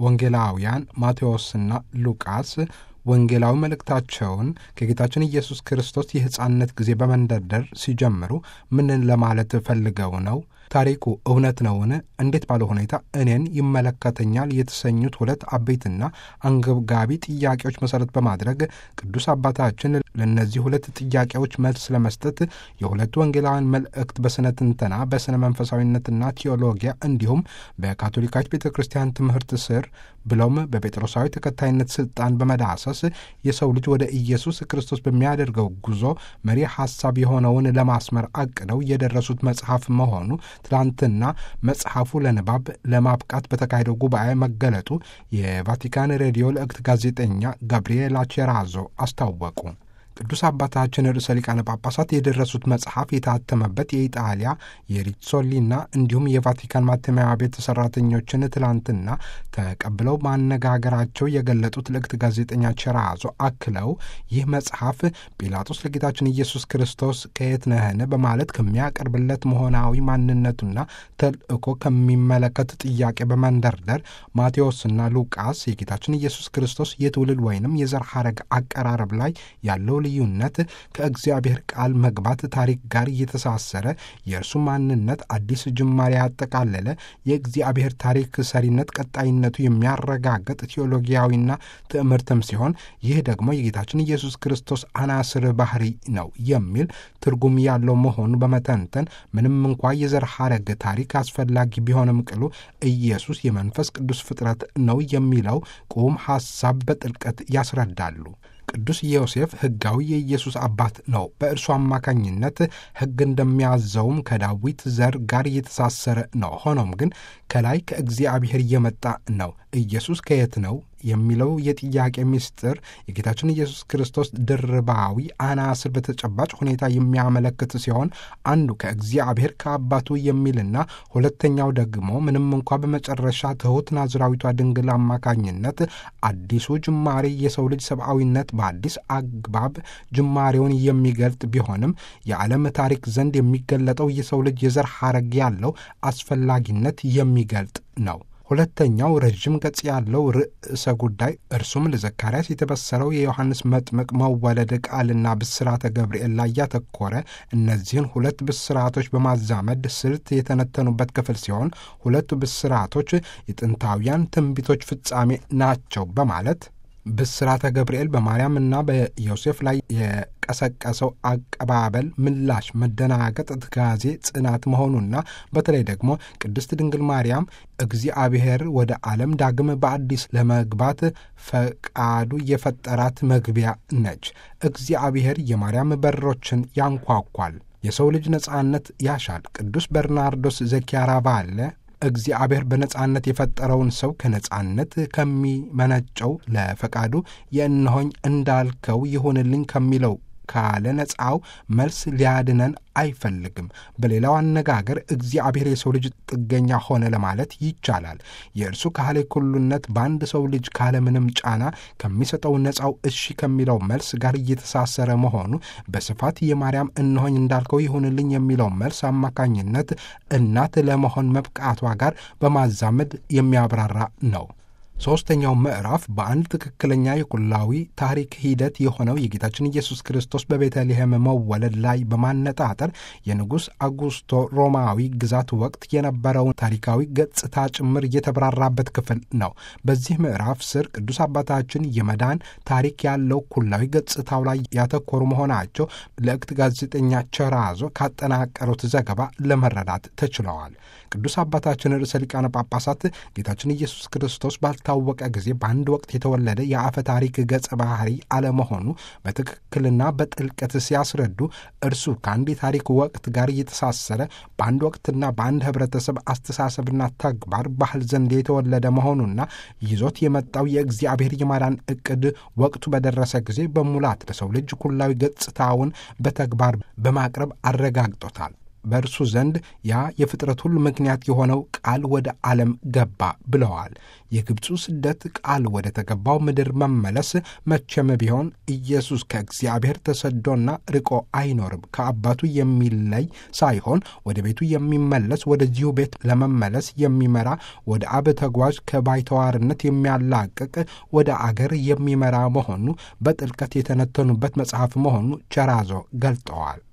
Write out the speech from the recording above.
ወንጌላውያን ማቴዎስና ሉቃስ ወንጌላዊ መልእክታቸውን ከጌታችን ኢየሱስ ክርስቶስ የሕፃንነት ጊዜ በመንደርደር ሲጀምሩ ምን ለማለት ፈልገው ነው? ታሪኩ እውነት ነውን? እንዴት ባለ ሁኔታ እኔን ይመለከተኛል? የተሰኙት ሁለት አበይትና አንገብጋቢ ጥያቄዎች መሠረት በማድረግ ቅዱስ አባታችን ለእነዚህ ሁለት ጥያቄዎች መልስ ለመስጠት የሁለቱ ወንጌላውያን መልእክት በስነ ትንተና፣ በስነ መንፈሳዊነትና ቴዎሎጊያ እንዲሁም በካቶሊካች ቤተ ክርስቲያን ትምህርት ስር ብለውም በጴጥሮሳዊ ተከታይነት ስልጣን በመዳሰስ የሰው ልጅ ወደ ኢየሱስ ክርስቶስ በሚያደርገው ጉዞ መሪ ሐሳብ የሆነውን ለማስመር አቅደው የደረሱት መጽሐፍ መሆኑ ትላንትና መጽሐፉ ለንባብ ለማብቃት በተካሄደው ጉባኤ መገለጡ የቫቲካን ሬዲዮ ልእክት ጋዜጠኛ ጋብሪኤላ ቼራዞ አስታወቁ። ቅዱስ አባታችን ርዕሰ ሊቃነ ጳጳሳት የደረሱት መጽሐፍ የታተመበት የኢጣሊያ የሪሶሊና እንዲሁም የቫቲካን ማተሚያ ቤት ሰራተኞችን ትላንትና ተቀብለው ማነጋገራቸው የገለጡት ልእክት ጋዜጠኛ ቸራዞ አክለው ይህ መጽሐፍ ጲላጦስ ለጌታችን ኢየሱስ ክርስቶስ ከየት ነህን በማለት ከሚያቀርብለት መሆናዊ ማንነቱና ተልእኮ ከሚመለከት ጥያቄ በመንደርደር ማቴዎስና ሉቃስ የጌታችን ኢየሱስ ክርስቶስ የትውልድ ወይንም የዘር ሐረግ አቀራረብ ላይ ያለው ልዩነት ከእግዚአብሔር ቃል መግባት ታሪክ ጋር እየተሳሰረ የእርሱ ማንነት አዲስ ጅማሬ ያጠቃለለ የእግዚአብሔር ታሪክ ሰሪነት ቀጣይነቱ የሚያረጋግጥ ቴዎሎጊያዊና ትምህርትም ሲሆን ይህ ደግሞ የጌታችን ኢየሱስ ክርስቶስ አናስር ባህሪ ነው የሚል ትርጉም ያለው መሆኑ በመተንተን ምንም እንኳ የዘር ሐረግ ታሪክ አስፈላጊ ቢሆንም ቅሉ ኢየሱስ የመንፈስ ቅዱስ ፍጥረት ነው የሚለው ቁም ሐሳብ በጥልቀት ያስረዳሉ። ቅዱስ ዮሴፍ ሕጋዊ የኢየሱስ አባት ነው። በእርሱ አማካኝነት ሕግ እንደሚያዘውም ከዳዊት ዘር ጋር እየተሳሰረ ነው። ሆኖም ግን ከላይ ከእግዚአብሔር እየመጣ ነው። ኢየሱስ ከየት ነው የሚለው የጥያቄ ምስጢር የጌታችን ኢየሱስ ክርስቶስ ድርባዊ አናስር በተጨባጭ ሁኔታ የሚያመለክት ሲሆን አንዱ ከእግዚአብሔር ከአባቱ የሚልና ሁለተኛው ደግሞ ምንም እንኳ በመጨረሻ ትሑት ናዝራዊቷ ድንግል አማካኝነት አዲሱ ጅማሬ የሰው ልጅ ሰብአዊነት በአዲስ አግባብ ጅማሬውን የሚገልጥ ቢሆንም የዓለም ታሪክ ዘንድ የሚገለጠው የሰው ልጅ የዘር ሐረግ ያለው አስፈላጊነት የሚገልጥ ነው። ሁለተኛው ረዥም ገጽ ያለው ርዕሰ ጉዳይ እርሱም ለዘካርያስ የተበሰረው የዮሐንስ መጥምቅ መወለድ ቃልና ብስራተ ገብርኤል ላይ ያተኮረ እነዚህን ሁለት ብስራቶች በማዛመድ ስልት የተነተኑበት ክፍል ሲሆን ሁለቱ ብስራቶች የጥንታውያን ትንቢቶች ፍጻሜ ናቸው በማለት ብስራተ ገብርኤል በማርያምና በዮሴፍ ላይ የቀሰቀሰው አቀባበል ምላሽ፣ መደናገጥ፣ ትካዜ፣ ጽናት መሆኑና በተለይ ደግሞ ቅድስት ድንግል ማርያም እግዚአብሔር ወደ ዓለም ዳግም በአዲስ ለመግባት ፈቃዱ የፈጠራት መግቢያ ነች። እግዚአብሔር የማርያም በሮችን ያንኳኳል። የሰው ልጅ ነጻነት ያሻል። ቅዱስ በርናርዶስ ዘኪያራቫለ እግዚአብሔር በነጻነት የፈጠረውን ሰው ከነጻነት ከሚመነጨው ለፈቃዱ የእነሆኝ እንዳልከው ይሁንልኝ ከሚለው ካለ ነጻው መልስ ሊያድነን አይፈልግም። በሌላው አነጋገር እግዚአብሔር የሰው ልጅ ጥገኛ ሆነ ለማለት ይቻላል። የእርሱ ካህሌ ኩሉነት በአንድ ሰው ልጅ ካለምንም ጫና ከሚሰጠው ነጻው እሺ ከሚለው መልስ ጋር እየተሳሰረ መሆኑ በስፋት የማርያም እነሆኝ እንዳልከው ይሁንልኝ የሚለው መልስ አማካኝነት እናት ለመሆን መብቃቷ ጋር በማዛመድ የሚያብራራ ነው። ሦስተኛው ምዕራፍ በአንድ ትክክለኛ የኩላዊ ታሪክ ሂደት የሆነው የጌታችን ኢየሱስ ክርስቶስ በቤተልሔም መወለድ ላይ በማነጣጠር የንጉሥ አጉስቶ ሮማዊ ግዛት ወቅት የነበረውን ታሪካዊ ገጽታ ጭምር የተብራራበት ክፍል ነው። በዚህ ምዕራፍ ስር ቅዱስ አባታችን የመዳን ታሪክ ያለው ኩላዊ ገጽታው ላይ ያተኮሩ መሆናቸው ለእክት ጋዜጠኛ ቸራዞ ካጠናቀሩት ዘገባ ለመረዳት ተችለዋል። ቅዱስ አባታችን ርዕሰ ሊቃነ ጳጳሳት ጌታችን ኢየሱስ ክርስቶስ ባልታወቀ ጊዜ በአንድ ወቅት የተወለደ የአፈ ታሪክ ገጸ ባህሪ አለመሆኑ በትክክልና በጥልቀት ሲያስረዱ እርሱ ከአንድ የታሪክ ወቅት ጋር እየተሳሰረ በአንድ ወቅትና በአንድ ህብረተሰብ አስተሳሰብና ተግባር ባህል ዘንድ የተወለደ መሆኑና ይዞት የመጣው የእግዚአብሔር የማዳን ዕቅድ ወቅቱ በደረሰ ጊዜ በሙላት ለሰው ልጅ ኩላዊ ገጽታውን በተግባር በማቅረብ አረጋግጦታል። በእርሱ ዘንድ ያ የፍጥረት ሁሉ ምክንያት የሆነው ቃል ወደ ዓለም ገባ ብለዋል። የግብፁ ስደት ቃል ወደ ተገባው ምድር መመለስ መቼም ቢሆን ኢየሱስ ከእግዚአብሔር ተሰዶና ርቆ አይኖርም። ከአባቱ የሚለይ ሳይሆን ወደ ቤቱ የሚመለስ ወደዚሁ ቤት ለመመለስ የሚመራ ወደ አብ ተጓዥ ከባይተዋርነት የሚያላቅቅ ወደ አገር የሚመራ መሆኑ በጥልቀት የተነተኑበት መጽሐፍ መሆኑ ቸራዞ ገልጠዋል።